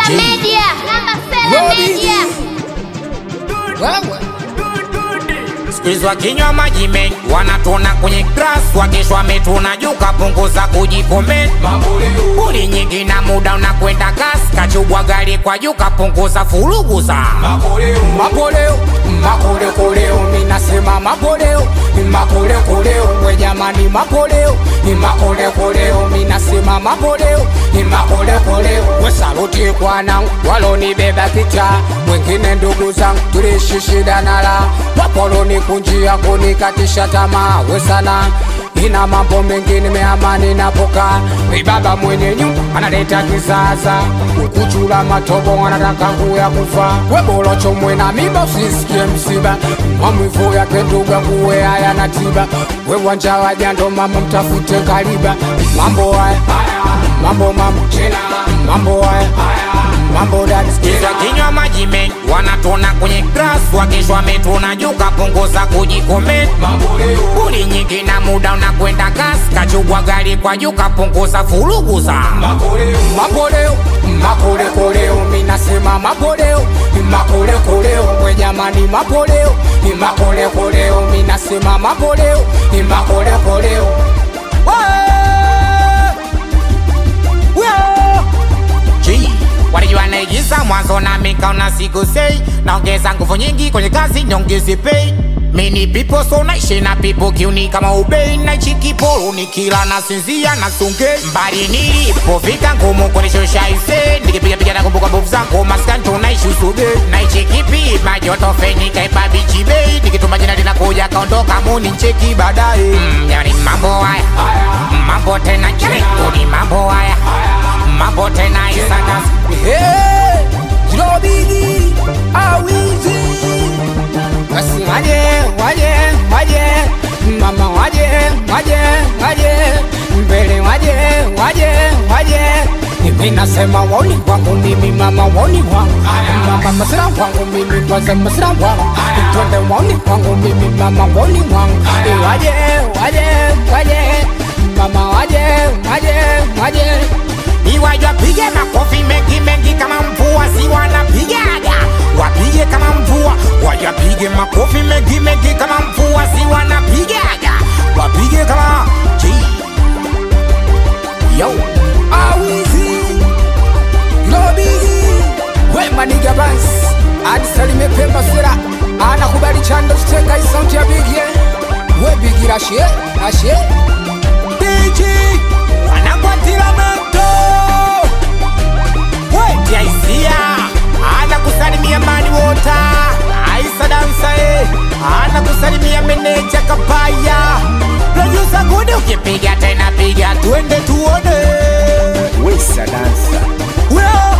Sela Media. Namba Sela Media. Wewe Siku hizi wakinywa maji mengi wanatona kwenye grass, wakishwa metuna juu kapunguza kujikomenti. Buli nyingi na muda unakwenda kasi, kachubwa gari kwa juu kapunguza furugu za mapoleo makolekoleo minasema mapoleo makolekoleo we jamani mapoleo makolekoleo minasema mapoleo makolekoleo we saluti kwanangu walonibeba kicha wengine ndugu zangu tuliishi shida nala wapoloni kunjia kunikatisha tamaa we sana ina mambo mengi nimeamani napoka ibaba mwenye nyumba analeta kisasa ukuchula matobo anataka kuya kufa webolocho mwena miba usisikie msiba mamwivu yake nduga kuwe haya na tiba we wanja wajando mama mtafute kaliba mambo haya mambo mambo mambo haya mambo dadi Hizo kinywa maji mengi wanatona kwenye grass, wakishwa metuna juu kapunguza kujikomenti. Buli nyingi na muda unakwenda kasi, kachubwa gari kwa juu kapunguza furugu za mapoleo makolekoleo minasema mapoleo makolekoleo we jamani mapoleo makolekoleo minasema mapoleo makolekoleo G walijua naigiza mwanzo na mikaona siku sei naongeza nguvu nyingi kwenye kazi nyongezi pay mini pipo so naishi na pipo kiuni kama ubei naichi kiporo nikila na sinzia na sunge mbali nilipofika ngumu kunishusha ise nikipigapiga na kumbuka mbovu zangu maskanto naishi usube naichi kipi majoto feni kaipa bichi bei nikituma jina linakuja kaondoka muni ncheki baadaye mm, yani mambo haya mambo tena chekuni mambo haya mambo tena isanas Hey, Jilobigi awizi basi waje waje waje mama waje waje waje mbele waje waje waje mimi nasema woni wangu mimi mama woni wangu mama masira wangu mimi kwanza masira wangu twende woni wangu mimi mama woni wangu Eh, waje waje waje mama waje waje waje iwaja pige makofi mengi mengi kama mvua si wanapigaga wapige kama mvua wajapige makofi mengi mengi kama mvua si wanapigaga wapige kama G. yo awizi lobigi wemaniga bans adisalime pemba sera anakubali chando chiteka isauti ya bigie webigira ashe ashe Diji wanakwatila moto wetia hisia ana kusalimia mani wota aisa dansa e ana kusalimia meneja kapaya produsa gudi ukipiga tena piga tuende tuone Wesa dansa Weo